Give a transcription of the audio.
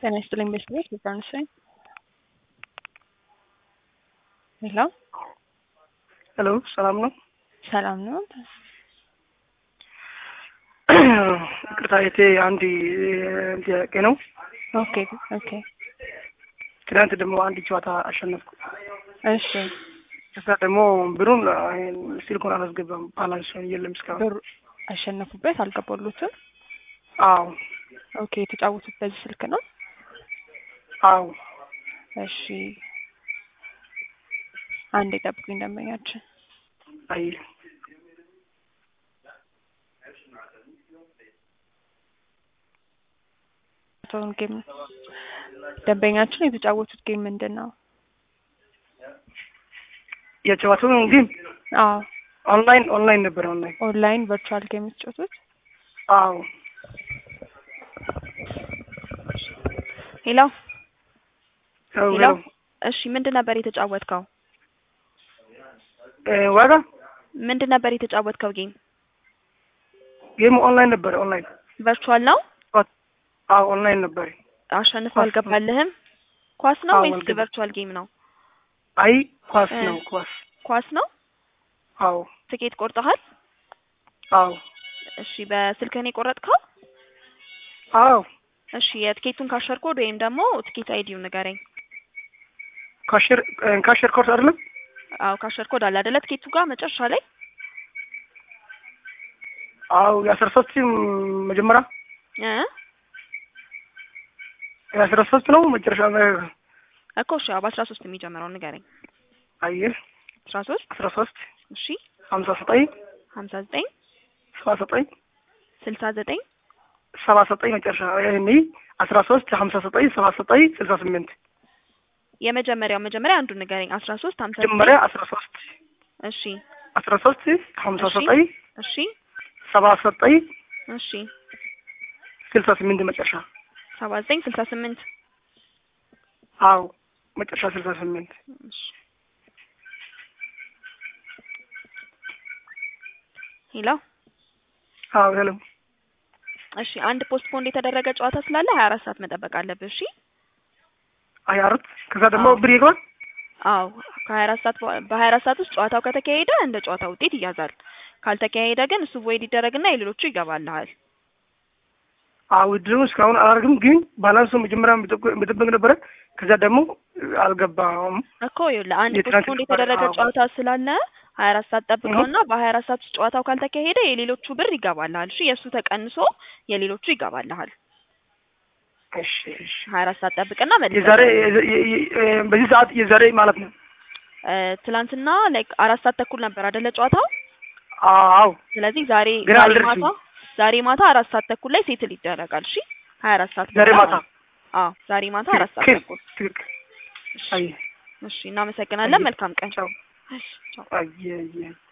ጤና ይስጥልኝ ቤተሰቦች ሊባኖስ ነኝ። ሄሎ ሄሎ ሰላም ነው? ሰላም ነው? ይቅርታ የቴ አንድ ጥያቄ ነው። ኦኬ ኦኬ ትናንት ደግሞ አንድ ጨዋታ አሸነፍኩ። እሺ ከዛ ደግሞ ብሩን ስልኩን አላስገባም ባላንስ የለም እስካሁን። ብሩ አሸነፉበት አልገባሉትም። አዎ ኦኬ የተጫወቱት በዚህ ስልክ ነው። አዎ እሺ አንድ የጠብቁኝ ደንበኛችን አይ ቶን ጌም ደንበኛችን የተጫወቱት ጌም ምንድን ነው? የጨዋታው ግን አዎ ኦንላይን ኦንላይን ነበር ኦንላይን ኦንላይን ቨርቹዋል ጌም የተጫወቱት። አዎ ሄሎ ያው ሄሎ። ያው እሺ ምንድን ነበር የተጫወትከው? እ ዋጋ ምንድን ነበር የተጫወትከው ጌም? ጌሙ ኦንላይን ነበር ኦንላይን ቨርቹዋል ነው? አዎ ኦንላይን ነበር። አሸንፎ ኳስ ነው። አልገባልህም? ኳስ ነው አዎ፣ ወይስ አልገባም። ቨርቹዋል ጌም ነው? አይ ኳስ እ ነው ኳስ። ኳስ ነው። አዎ ትኬት ቆርጠሃል? አዎ እሺ በስልክህ ነው የቆረጥከው? አዎ እሺ የትኬቱን ካሸር ኮድ ወይም ደግሞ ትኬት አይዲውን ንገረኝ። ካሽር ካሽር ኮርስ አይደለም አዎ ካሸር ኮድ አለ አይደለ? ትኬቱ ጋር መጨረሻ ላይ አዎ የአስራ ሶስት መጀመሪያ እ የአስራ ሶስት ነው መጨረሻ ላይ እኮ እሺ አዎ በአስራ ሶስት የሚጀምረውን ንገረኝ። አየህ አስራ ሶስት አስራ ሶስት እሺ ሀምሳ ዘጠኝ ሀምሳ ዘጠኝ ሰባ ዘጠኝ ስልሳ ዘጠኝ ሰባ ዘጠኝ መጨረሻ ይሄኔ አስራ ሶስት ሀምሳ ዘጠኝ ሰባ ዘጠኝ ስልሳ ስምንት የመጀመሪያው መጀመሪያ አንዱን ንገረኝ። አስራ ሶስት ሀምሳ ዘጠኝ መጀመሪያ አስራ ሶስት እሺ አስራ ሶስት ሀምሳ እሺ። ዘጠኝ እሺ ሰባ ዘጠኝ እሺ ስልሳ ስምንት መጨረሻ ሰባ ዘጠኝ ስልሳ ስምንት አዎ መጨረሻ ስልሳ ስምንት እሺ ሄሎ አዎ ሄሎ እሺ አንድ ፖስት ፖንድ የተደረገ ጨዋታ ስላለ ሀያ አራት ሰዓት መጠበቅ አለብህ። እሺ አይ አራት ከዛ ደግሞ አዎ። ብር ይገባል አዎ ከሀያ አራት ሰዓት በ- በሀያ አራት ሰዓት ውስጥ ጨዋታው ከተካሄደ እንደ ጨዋታ ውጤት ይያዛል። ካልተካሄደ ግን እሱ ቮይድ ይደረግና የሌሎቹ ይገባልሃል። አዎ ውድድሩ እስካሁን አላደርግም ግን ባላንሱ መጀመሪያ ምጥብቅ ነበረ ከዛ ደግሞ አልገባም እኮ ይኸውልህ አንድ ፖስት የትናንት ፖንድ ጨዋታ- የተደረገ አዎ። ጨዋታ ስላለ ሀያ አራት ሰዓት ጠብቀውና በሀያ አራት ሰዓት ውስጥ ጨዋታው ካልተካሄደ የሌሎቹ ብር ይገባልሃል። እሺ የእሱ ተቀንሶ የሌሎቹ ይገባልሃል። እሺ እሺ ሀያ አራት ሰዓት ጠብቅና መልሰህ የዛሬ የ- የ- የ- በዚህ ሰዓት የዛሬ ማለት ነው እ፣ ትላንትና ላይክ አራት ሰዓት ተኩል ነበር አይደለ ጨዋታው? አዎ ስለዚህ ዛሬ ግን ዛሬ አልደረስም። ማታ ዛሬ ማታ አራት ሰዓት ተኩል ላይ ሴትል ይደረጋል። እሺ ሀያ አራት ሰዓት ዛሬ በኋላ ማታ አዎ ዛሬ ማታ አራት ሰዓት ትክክል ተኩል። ትክክል እሺ አይ እሺ እናመሰግናለን። አየህ። መልካም ቀን። ቻው እሺ ቻው። አየ አየ